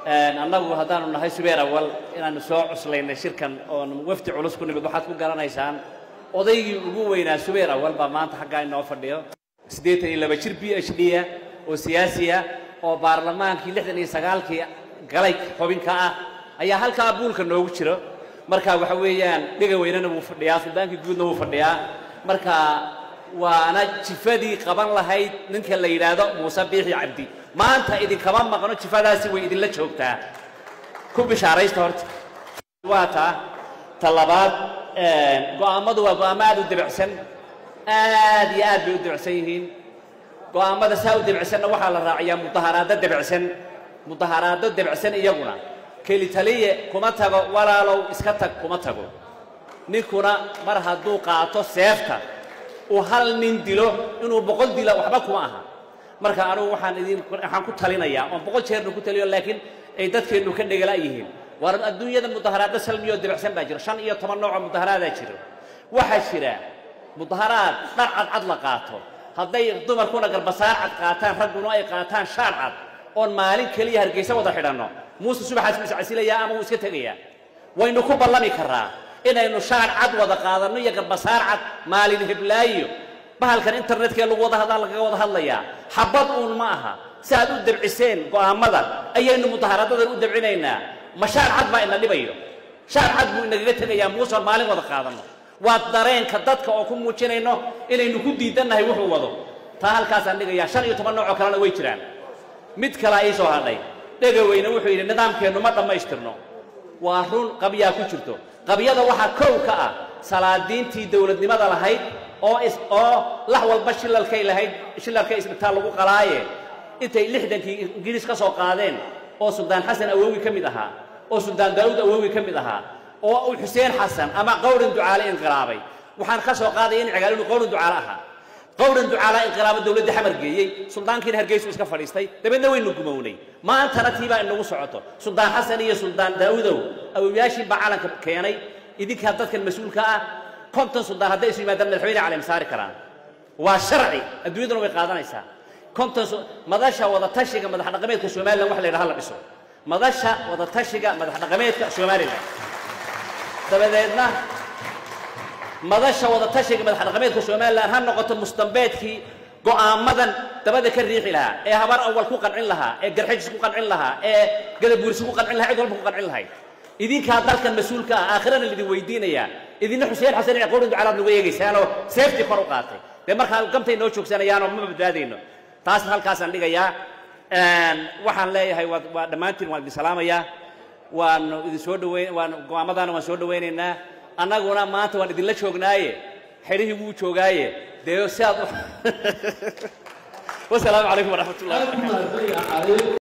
annagu haddaanu nahay subeer awal inaanu soo cuslaynay shirkan oon wafdi culus ku nimid waxaad ku garanaysaan odaygii ugu weynaa subeer awal baa maanta xaggaa inoo fadhiyo siddeetan iyo laba jir b h d ah oo siyaasiya oo baarlamaankii lixdan iyo sagaalkii galay xubinka ah ayaa halkaa buulka noogu jiro marka waxa weeyaan dhega weynana wuu fadhiyaa suldaankii guudna wuu fadhiyaa marka waana jifadii qaban lahayd ninka la yidhaahdo muuse biixi cabdi maanta idinkama maqno jifadaasi way idinla joogtaa ku bishaaraysta horta waa taa ta labaad go'aammadu waa go'aamo aad u debicsan aad iyo aad bay u debicsan yihiin go'aammada saa u debicsanna waxaa la raaciyaa mudaharaado debicsan mudaharaado debicsan iyaguna keli taliye kuma tago walaalow iska tag kuma tago ninkuna mar hadduu qaato seefta uu hal nin dilo inuu boqol dila waxba kuma aha marka anugu waxaan idin waxaan ku talinayaa oon boqol jeerna ku taliyo laakiin ay dadkeennu ka dhegala yihiin war adduunyada mudaharaado salmiyo debicsan baa jira shan iyo toban nooc oo mudaharaadaa jira waxaa jira mudaharaad dhar cadcad la qaato hadday dumarkuna garbasaar cad qaataan ragguna ay qaataan shaar cad oon maalin keliya hargeysa wada xidhanno muuse subaxaas wuu iscasilayaa ama wuu iska tegayaa waynu ku ballami karraa inaynu shaar cad wada qaadanno iyo garbasaar cad maalin heblaayo bahalkan internetkee lagu wada hadlaa lagaga wada hadlayaa xabad uun ma aha si aad u debciseen go'aammada ayaynu mudaharadadan u debcinaynaa ma shaar cad baa ina dhibayo shaar cad buu inagaga tegayaa muuse oon maalin wada qaadanno waa dareenka dadka oo ku muujinayno inaynu ku diidannahay wuxuu wado taa halkaasaan dhigayaa shan iyo toban nooc oo kalena way jiraan mid kalea ii soo hadhay dhegaweyne wuxuu yidhi nidaamkeennu ma dhammaystirno waa run qabyaa ku jirto qabyada waxaa kow ka ah salaadiintii dowladnimada lahayd oo is oo lax walba shilalkay lahayd shilalkay isbitaal lagu qalaaye intay lixdankii ingiriis ka soo qaadeen oo suldaan xasan awowi ka mid ahaa oo suldaan daa'uud awowi ka mid ahaa oo uu xuseen xasan ama qowrin ducaale inqilaabay waxaan ka soo qaadaya in cigaal inuu qowrin ducaale ahaa qowrin ducaala inqilaabo dowladda xamar geeyey suldaankiina hargeysu iska fadhiistay dabeedna waynu gumownay maantana tiibaa inagu socoto suldaan xasan iyo suldaan daa'uudow awowyaashii baa calanka keenay idinkaa dadkan mas-uulka ah konton suldaan hadday isu yimaadaan madaxweyne caleem saari karaan waa sharci adduunyaduna way qaadanaysaa konton madasha wadatashiga madax dhaqameedka somalilan wax la yidhaha la dhiso madasha wadatashiga madax dhaqameedka somalilan dabadeedna madasha wadatashiga madax dhaqameedka somalilan ha noqoto mustambeedkii go'aamadan dabada ka riixi lahaa ee habar awal ku qancin lahaa ee garxijis ku qancin lahaa ee gadabuursi ku qancin lahaa cid walba ku qancin lahayd idinkaa dalkan mas-uulka ah aakhirana laidin weydiinayaa idinna xuseen xasan iyo qowrin ducalaad nagu eegaysaanoo seeftii kor u qaatay dee markaa gamtay noo joogsanayaanoo ma badbaadayno taasna halkaasaan dhigayaa waxaan leeyahay waa waa dhammaantiin waan idin salaamayaa waanu idin soo dhaweyn waan go'aamadaana waan soo dhawaynaynaa annaguna maanta waan idinla joognaaye xedhihii wuu joogaaye dee si aad wasalaamu calaykum waraxmat ullahi wabarakatu